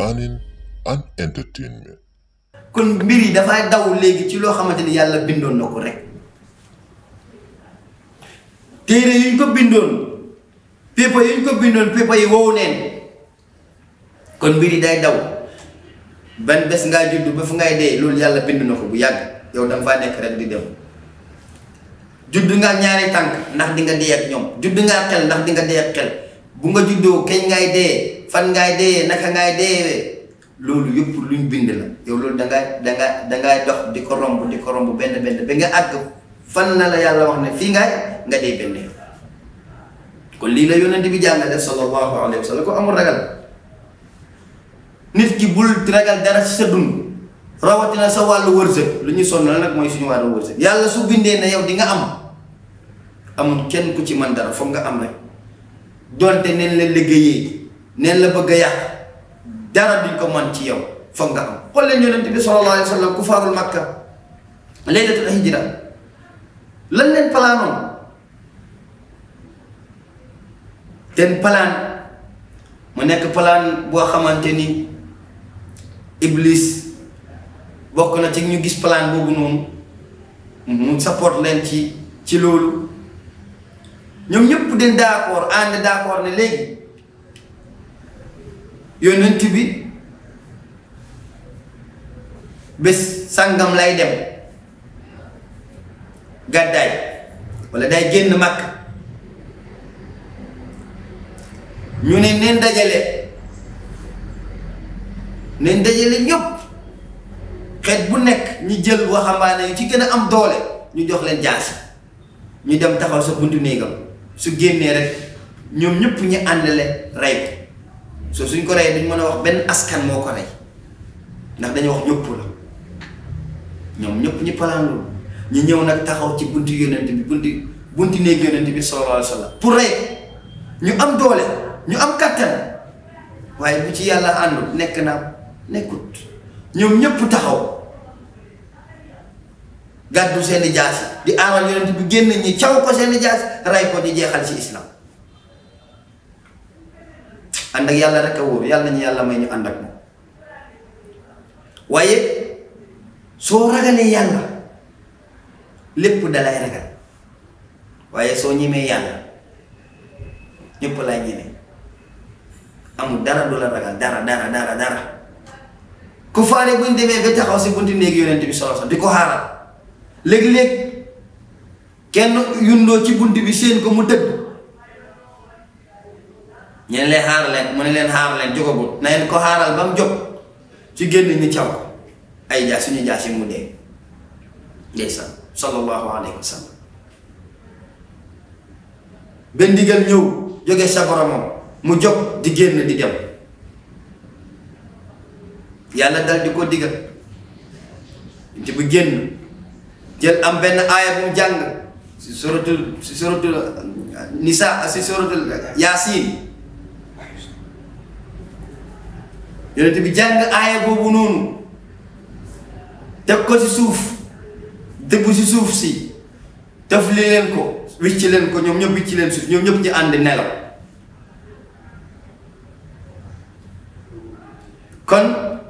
learning and entertainment. kon mbir yi dafay daw léegi ci loo xamante ni yàlla bindoon na ko rek téere yuñ ko bindoon pépa yuñ ko bindoon pépa yi wow neen kon mbir yi day daw ban bés ngaa judd ba fu ngay dee loolu yàlla bind na ko bu yàgg yow danga faa nekk rek di dem judd nga ñaari tànk ndax di nga dee ak ñoom judd ngaa xel ndax di nga dee ak xel bu nga juddoo kañ ngay dee fan ngay dee naka ngay deewee loolu yëpp luñ bind la yow loolu dangay danga dangay dox di ko romb di ko romb benn benn ba nga àgg fan na la yàlla wax ne fii ngay nga dee benn yoon kon lii la yonent bi jàngale sallallahu alayhi wa sallam ko amul ragal nit ki bul ragal dara ci sa dund rawatina sa wàllu wërsëg lu ñu sonnal nag mooy suñu wàllu wërsëg yàlla su bindee ne yow di nga am amul kenn ku ci man dara foog nga am rek donte neen la liggéeyee neen la bëgg a yàq dara duñ ko man ci yow foog nga am xool leen yonent bi sallallahu alayhi wa sallam ku faarul makka laylatul hijra lan leen palaanoon ten palaan mu nekk palaan boo xamante ni iblis bokk na ci ñu gis palaan boobu noonu mu support leen ci ci loolu ñoom ñëpp den d'accord ànd d'accord ne léegi yonent bi bés sàngam lay dem gàddaay walla day génn màkk ñu ne neen dajale neen dajale ñëpp xeet bu nekk ñi jël waxambaane yu ci gën a am doole ñu jox leen jaasi ñu dem taxaw sa buntu néegam su génnee rek ñoom ñëpp ñu àndale rey ko soo suñ ko rey duñ mën a wax benn askan moo ko rey ndax dañu wax ñëpp la ñoom ñëpp ñu palaan loolu ñu ñëw nag taxaw ci buntu yonent bi buntu buntu néeg yonent bi sallallahu alayhi wa sallam pour rey ñu am doole ñu am kattan waaye bu ci yàlla àndul nekk na nekkut ñoom ñëpp taxaw gàddu seeni jaasi di aaral yonent bi génn ñi caw ko seeni jaasi rey ko di jeexal ci islam ànd ak yàlla rek a wóor yàlla nañu yàlla may ñu ànd ak moom waaye soo ragalee yàlla lépp dalay ragal waaye soo ñemee yàlla ñëpp lay ñeme amul dara du la ragal dara dara dara dara ku faare buñ demee ba taxaw si bunti néegi yonent bi solo di ko xaaral léeg-léeg kenn yundoo ci bunt bi seen ko mu tëdd ñeen leen xaar leen mu ne leen xaar leen jógagul na leen ko xaaral ba mu jóg ci génn ñi caw ko ay jaa suñu jaa si mu dee ndeysaan sallallahu alayhi wa sallam benn ndigal ñëw jóge sa boromam mu jóg di génn di dem yàlla dal di ko digal ci bu génn jël am benn aaya bu mu jàng si suratul si suratul nisa si suratul yaasin yonent bi jàng aaya boobu noonu teg ko ci suuf dëbb ci suuf si taf li leen ko wicc leen ko ñoom ñëpp wicc leen suuf ñoom ñëpp ñu ànd nelaw kon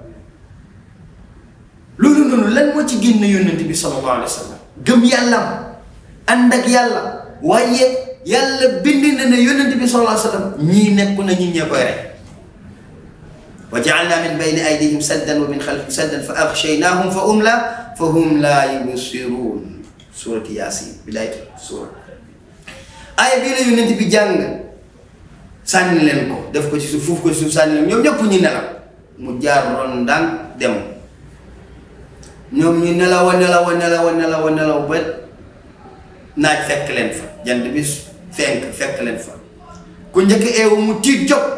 loolu noonu lan moo ci génn yonent bi sallallahu alayhi wa sallam gëm yàllam ànd ak yàlla waaye yàlla bind na ne yonent bi sallallahu alayhi wa sallam ñii nekku na ñi ñee koy rek wa jaalna min bayni aydihim saddan wa min xalfihim saddan fa axshaynahum fa hum la fa hum la yubsiruun surati yaasin bidayatu suura aaya bii la yonent bi jàng sànni leen ko def ko ci suuf fuuf ko ci suuf sànni leen ñoom ñëpp ñu nelaw mu jaar ron ndànk dem ñoom ñu nelaw a nelaw a nelaw a nelaw a nelaw ba naaj fekk leen fa jant bi fenk fekk leen fa ku njëkk eewu mu tiit jóg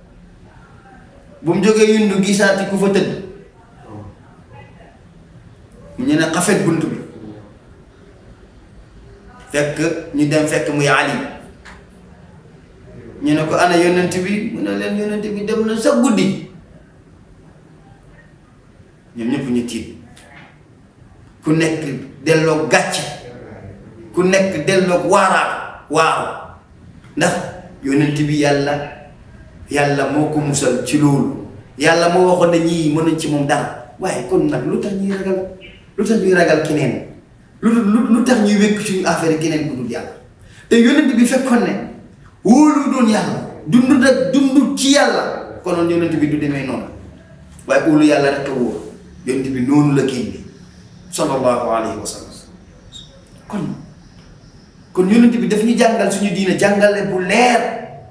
bu mu jógee yundu gisaati ku fa tëdd mu ñu ne xafet bunt bi fekk ñu dem fekk muy Ali ñu ne ko ana yonent bi mu ne leen yonent bi dem na sa guddi ñoom ñëpp ñu tiit ku nekk delloo gàcce ku nekk delloo waaraat waaw ndax yonent bi yàlla yàlla moo ko musal ci loolu yàlla moo waxoon ne ñii mënuñ ci moom dara waaye kon nag lu tax ñuy ragal lu tax ñuy ragal keneen lu lu lu tax ñuy wékk suñu affaire keneen ku dul yàlla te yonent bi fekkoon ne wóolu doon yàlla dund ak dund ci yàlla konoon yonent bi du demee noonu waaye wóolu yàlla rek a wóor yonent bi noonu la génne sallallahu alayhi wa sallam kon kon yonent bi daf ñu jàngal suñu diina jàngale bu leer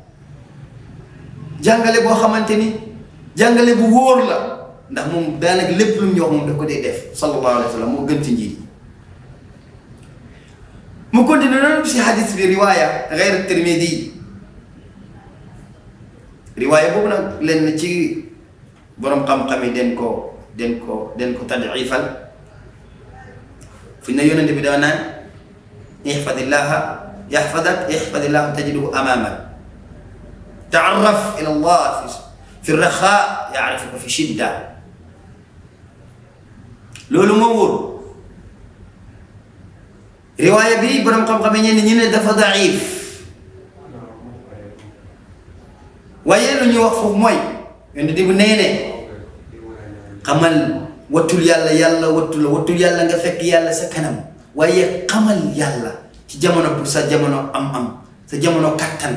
jàngale boo xamante ni jàngale bu wóor la ndax moom daanaka lépp lu mu ñu wax moom daf ko dee def sallallahu alayhi wa sallam moo gën ci njiit yi mu continue noonu si hadis bi riwaaya gayr tirmidi riwaaya boobu nag lenn ci borom xam-xam yi den ko den ko den ko tadifal fu ñu ne yonente bi daa naan ihfadillaha yahfadak ihfadillaha tajiduhu amamak taarraf ila allah fi fi raxa yaarifuka fi shidda loolu moo wóor riwaaya bi borom xam-xam yi ñenn ñi ne dafa daif waaye lu ñuy wax foofu mooy yonent bi nee ne xamal wattul yàlla yàlla wattu la wattul yàlla nga fekk yàlla sa kanam waaye xamal yàlla ci jamono pour sa jamono am-am sa jamono kattan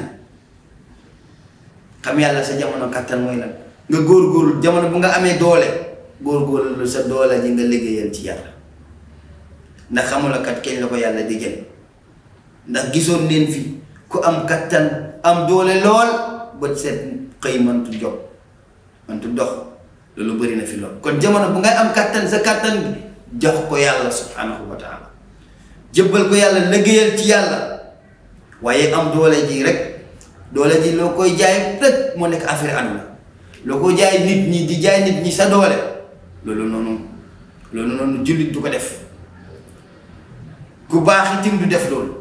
xam yàlla sa jamono kattan mooy lan nga góor-góorlu jamono bu nga amee doole góor-góorlu sa doole ji nga liggéeyal ci yàlla ndax xamula kat keñ la ko yàlla di jël ndax gisoon neen fi ku am kattan am doole lool bët seet xëy mantu jóg mantu dox loolu bëri na fi lool kon jamono bu ngay am kattan sa kattan bi jox ko yàlla subhanahu wa taala jëbbal ko yàlla liggéeyal ci yàlla waaye am doole ji rek doole ji loo koy jaay rek moo nekk affaire àdduna loo koy jaay nit ñi di jaay nit ñi sa doole loolu noonu loolu noonu jullit du ko def ku baax itam du def loolu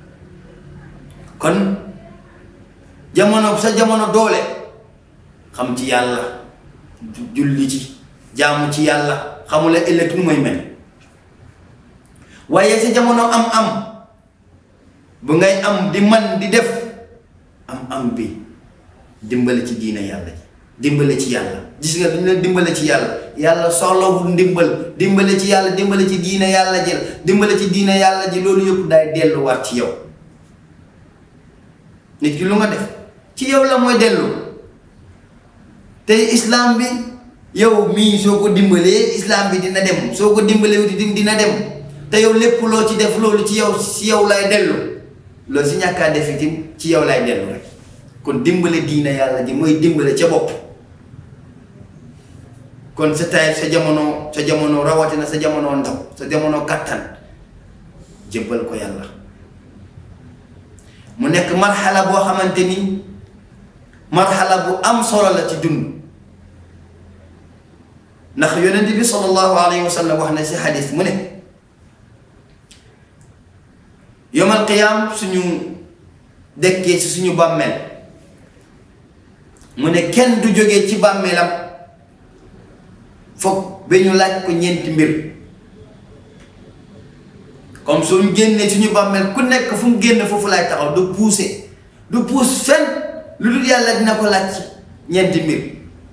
kon jamono sa jamono doole xam ci yàlla julli ci jaamu ci yàlla xamula ëllëg nu mooy mel waaye sa jamono am-am bu ngay am di man di def am-am bi dimbale ci diina yàlla ji dimbale ci yàlla gis nga duñ la dimbale ci yàlla yàlla soxlawul ndimbal dimbale ci yàlla dimbale ci diina yàlla ji dimbale ci diina yàlla ji loolu yëpp daay delluwaat ci yow nit ki lu nga def ci yow la mooy dellu tey islam bi yow mii soo ko dimbalee islam bi dina dem soo ko dimbalee wuti dina dem te yow lépp loo ci def loolu ci yow ci yow lay dellu loolu si ñàkkaa def itam ci yow lay dellu rek kon dimbale diina yàlla ji mooy dimbale ca bopp kon sa tay sa jamono sa jamono rawatina sa jamono ndaw sa jamono kattan jébbal ko yàlla mu nekk marxala boo xamante ni marxala bu am solo la ci dund ndax yonent bi sallallahu alayhi wa sallam wax na si xadis mu ne yomal qiyaam suñu dekkee ci suñu bàmmeel mu ne kenn du jógee ci bàmmeelam foog ba ñu laaj ko ñeenti mbir comme suñu génnee suñu bàmmeel ku nekk fu mu génn foofu lay taxaw du pousser du pousse fenn lu dul yàlla dina ko laaj ci ñeenti mbir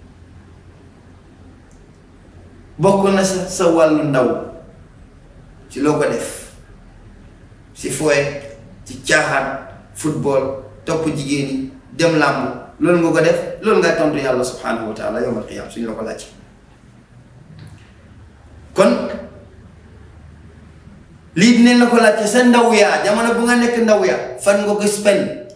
bokk na sa sa wàllu ndaw ci loo ko def si fooye ci caaxaan football topp jigéen ñi dem làmb loolu nga ko def loolu ngay tontu yàlla subhanahu wa taala yawmal qiyaama suñu la ko laaj kon lii dinañ la ko laajte sa ndaw yaa jamono bu nga nekk ndaw yaa fan nga ko spend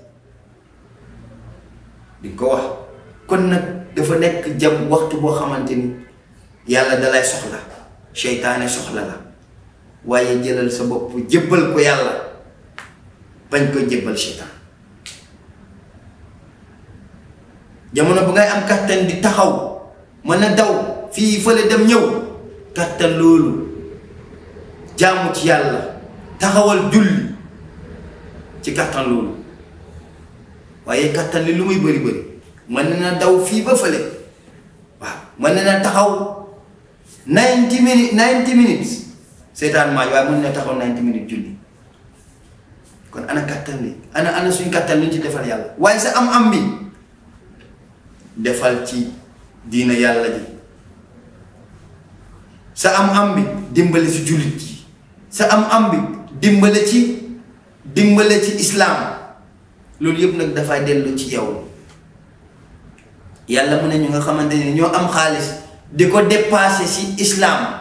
di ko wax kon nag dafa nekk jam waxtu boo xamante ni yàlla dalay soxla seytaane soxla la waaye jëlal sa bopp jébbal ko yàlla bañ ko jébbal seytaan jamono bu ngay am kattan di taxaw mën a daw fii fële dem ñëw kattan loolu jaamu ci yàlla taxawal julli ci kattan loolu waaye kattan li lu muy bëri bëri mën na daw fii ba fële waaw mën na taxaw ninety minutes ninety minutes seetaan maaj waaye mën na taxaw ninety minutes julli kon ana kattan li ana ana suñ kattan lu ñu ci defal yàlla waaye sa am am bi defal ci diina yàlla ji sa am-am bi dimbale ci jullit yi sa am-am bi dimbale ci dimbale ci islaam loolu yëpp nag dafay dellu ci yow yàlla mu ne ñu nga xamante ni ñoo am xaalis di ko dépassé ci islaam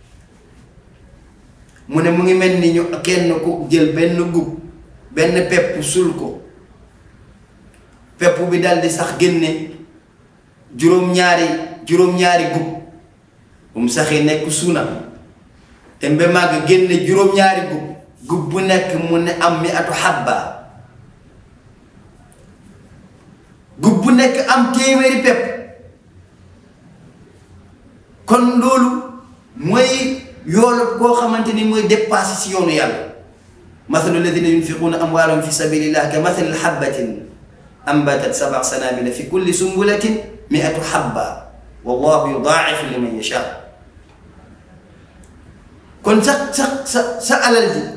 mu ne mu ngi mel ni ñu kenn ku jël benn gub benn pepp sul ko pepp bi dal di sax génne juróom-ñaari juróom-ñaari gub bu mu saxee nekk suuna te mba màgg génne juróom-ñaari gub gub bu nekk mu ne am mi atu xabba gub bu nekk am téeméeri pepp kon loolu mooy yoolu koo xamante ni mooy dépassé si yoonu yàlla mathalu alladina yunfiquuna amwaalahum fi sabilillah ka mathali xabbatin ambatat sab'a sanabila fi kulli sumbulatin mi'atu habba wallahu yudaa'ifu liman yasha kon sa sa sa sa alal ji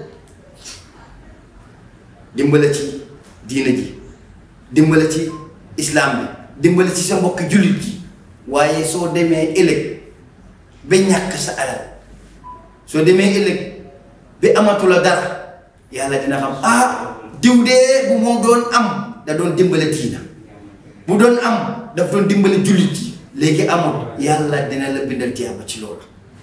dimbale ci diina ji dimbale ci islam bi dimbale ci sa mbokki jullit ji waaye soo demee ëllëg ba ñàkk sa alal soo demee ëllëg ba amatula dara yàlla dina xam ah diw dee bu moo doon am da doon dimbale diina bu doon am daf doon dimbale jullit yi léegi amul yàlla dina la bindal tiyaaba ci loolu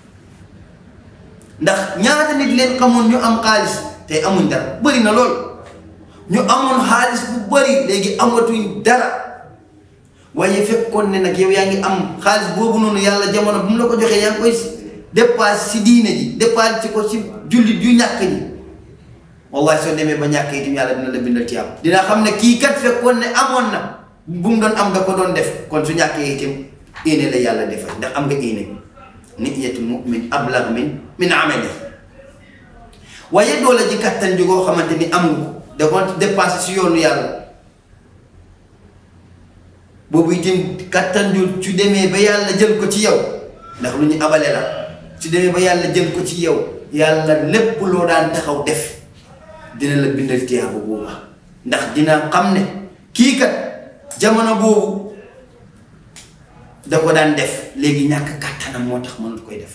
ndax ñaata nit leen xamoon ñu am xaalis te amuñ dara bëri na lool ñu amoon xaalis bu bëri léegi amatuñ dara waaye fekkoon ne nag yow yaa ngi am xaalis boobu noonu yàlla jamono bu mu la ko joxee yaa ngi koy dépasse si diine ji dépasse ci ko si jullit yu ñàkk ñi wallahi soo demee ba ñàkk itam yàlla dina la bindal ci am dina xam ne kii kat fekkoon ne amoon na bu mu doon am nga ko doon def kon su ñàkkee itam iine la yàlla defal ndax am nga iine niyyatu mu'min ablag min min amali waaye doole ji kattan ji koo xamante ni am nga ko da ko dépassé si yoonu yàlla boobu itam kattan ju su demee ba yàlla jël ko ci yow ndax lu ñu abale la su demee ba yàlla jël ko ci yow yàlla lépp loo daan taxaw def dina la bindal tiyaaba booba ndax dina xam ne kii kat jamono boobu da ko daan def léegi ñàkk kàttanam moo tax mënut koy def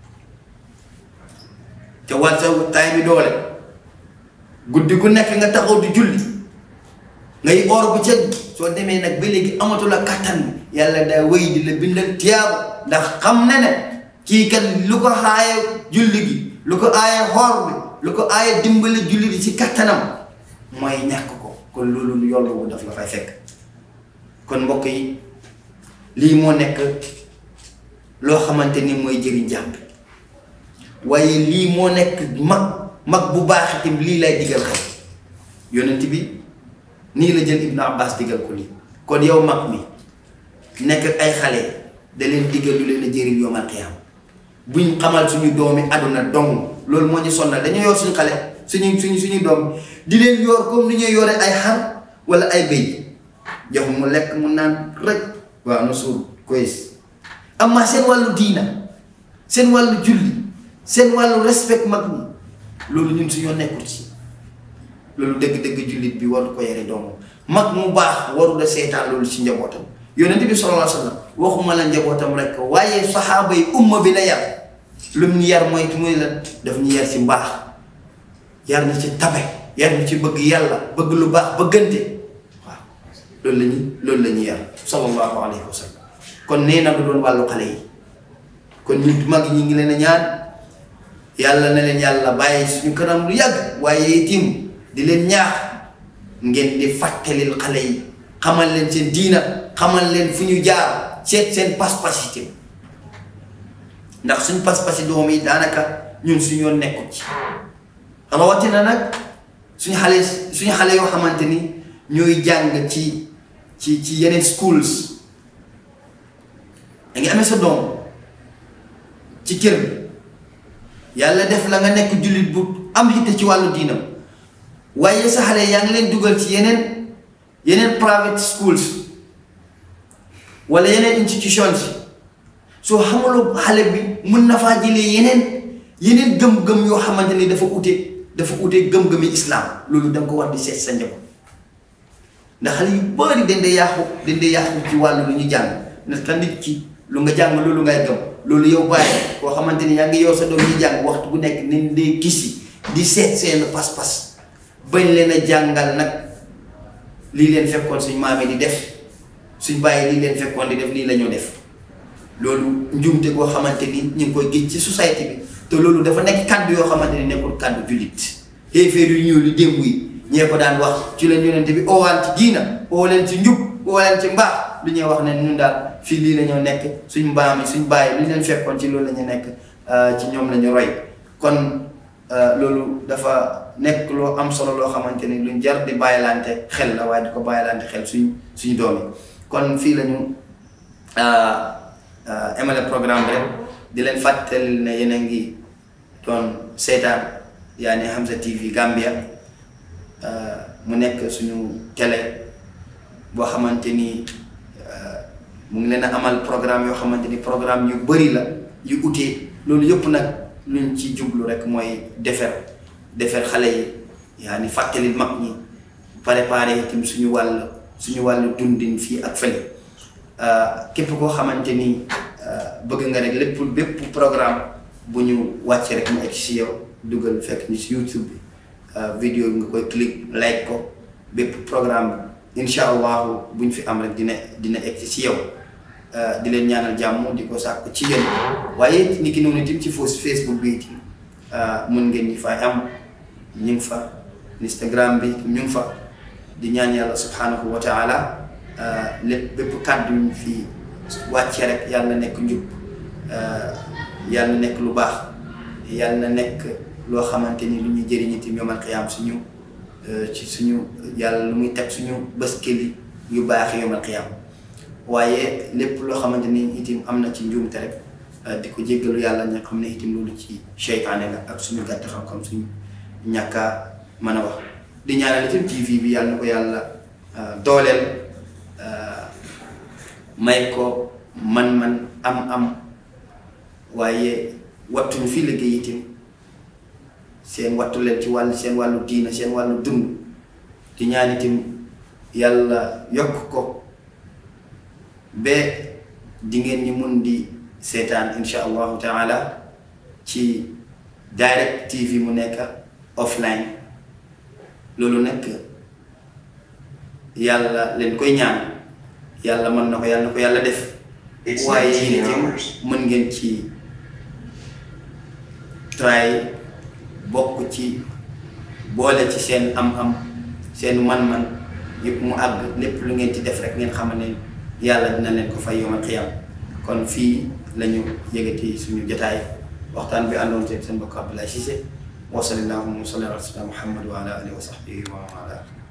te wal sa taay bi doole guddi gu nekk nga taxaw di julli ngay or bu cëg soo demee nag ba léegi amatula kàttan bi yàlla daa wéy di la bindal tiyaaba ndax xam na ne kii kat lu ko xaaye julli gi lu ko aaye xoor bi lu ko aaye dimbali julli di ci kattanam mooy ñàkk ko kon loolu lu yoon boobu daf la fay fekk kon mbokk yi lii moo nekk loo xamante ni mooy jëriñ jàmm waaye lii moo nekk mag mag bu baax itam lii lay digal xam yonent bi nii la jël Ibnu Abbas digal ko lii kon yow mag mi nekk ak ay xale da leen digal lu leen a jëriñ yoomal xiyaam buñ xamal suñu doomi àdduna dong loolu moo ñu sonnal dañu yor suñu xale suñu suñu suñu doom di leen yor comme ni ñuy yore ay xar wala ay béy jox mu lekk mu naan rek waaw na suur koys amma seen wàllu diina seen wàllu julli seen wàllu respect mag ñi loolu ñun suñoo nekkul ci loolu dëgg-dëgg jullit bi waru ko yore doomu mag mu baax waru da seetaan loolu ci njabootam yonent bi sallallahu alayhi wa sallam waxuma la njabootam rek waaye saxaaba yi umma bi la yar lu mu ñu yar mooy ki muy la daf ñu yar ci mbaax yar ñu ci tabe yar ñu ci bëgg yàlla bëgg lu baax bëggante waaw loolu la ñu loolu la ñu yar sallallahu alayhi wa sallam kon nee na lu doon wàllu xale yi kon ñu mag ñi ngi leen a ñaan yàlla na leen yàlla bàyyi suñu kanam lu yàgg waaye itim di leen ñaax ngeen di fàttalil xale yi xamal leen seen diina xamal leen fu ñu jaar seet seen pas-pas itim ndax suñ pas-pasi doom yi daanaka ñun suñu yoon nekkul ci rawatina nag suñu xale suñu xale yoo xamante ni ñooy jàng ci ci ci yeneen schools da ngi amee sa doom ci kër bi yàlla def la nga nekk jullit bu am xitte ci wàllu diinam waaye sa xale yaa ngi leen dugal ci yeneen yeneen private schools wala yeneen institutions yi soo xamuloo xale bi mun na faa jëlee yeneen yeneen gëm-gëm yoo xamante ni dafa ute dafa ute gëm-gëmi islam loolu da nga ko war di seet sa njaboot ndax xale yu bari dañ dee yàqu dañ dee yàqu ci wàllu lu ñu jàng ne ka nit ki lu nga jàng loolu ngay gëm loolu yow bàyyi koo xamante ni yaa ngi yow sa doom yi jàng waxtu bu nekk nañ dee gisi di seet seen pas-pas bañ leen a jàngal nag lii leen fekkoon suñ maam yi di def suñ bàyyi lii leen fekkoon di def lii la ñu def loolu njumte koo xamante ni ñu ngi koy gis ci société bi te loolu dafa nekk kàddu yoo xamante ni nekkul kàddu jullit xéeféer yu ñuul yu démb yi ñee ko daan wax ci leen yonente bi oowaan ci diina oo leen ci njub oo leen ci mbaax lu ñuy wax ne ñun daal fii lii la ñoo nekk suñ mbaam yi suñ bàyyi lu leen fekkoon ci loolu la ñu nekk ci ñoom la ñu roy kon loolu dafa nekk loo am solo loo xamante ni luñ jar di bàyyilante xel la waaye di ko bàyyilante xel suñ suñu doom yi kon fii la ñu emale programme rek di leen fàttali ne yéen a ngi doon seetaan yaa ne Hamza TV Gambia mu nekk suñu télé boo xamante ni mu ngi leen a amal programme yoo xamante ni programme yu bëri la yu utee loolu yëpp nag luñ ci jublu rek mooy defer defer xale yi yaa ni fàttali mag ñi préparé itam suñu wàll suñu wàllu dundin fii ak fële képp koo xamante ni bëgg nga rek lépp bépp programme bu ñu wàcc rek mu egg si yow dugal fekk ni si YouTube bi vidéo bi nga koy click like ko bépp programme bi incha allahu buñ fi am rek dina dina egg si yow di leen ñaanal jàmm di ko sàkk ci yéen waaye ni ki noonu itam ci fos Facebook bi itam mun ngeen ñi fay am ñu ngi fa Instagram bi ñu ngi fa di ñaan yàlla subhanahu wa taala lépp bépp kàddu ñu fi wàcce rek yàlla na nekk njub yàlla na nekk lu baax yàlla na nekk loo xamante ni lu ñuy jëriñ itam yomal qiyaam suñu ci suñu yàlla lu muy teg suñu bëskëli yu baax yomal qiyaam waaye lépp loo xamante ni itam am na ci njuumte rek di ko jéggalu yàlla ña xam ne itam loolu ci seytaane la ak suñu gàtt xam-xam suñu ñàkka mën a wax di ñaanal itam TV bi yàlla na ko yàlla dooleel may ko man-man am-am waaye wattuñu fii liggéey itam seen wattu leen ci wàll seen wàllu diina seen wàllu dund di ñaan itam yàlla yokk ko ba di ngeen ñi mun di seetaan insha allahu taala ci direct TV mu nekk offline loolu nag yàlla leen koy ñaan yàlla mën na ko yàlla na ko yàlla def waaye yéen itam mën ngeen ci try bokk ci boole ci seen am-am seen man-man yëpp mu àgg lépp lu ngeen ci def rek ngeen xam ne yàlla dina leen ko fay yawmal qiyaam kon fii la ñu yëgati suñu jotaay waxtaan bi àndoon seen seen mbokk Abdoulaye Cissé wa sallallahu wa sallam ala Muhammad wa ala alihi wa sahbihi wa man wala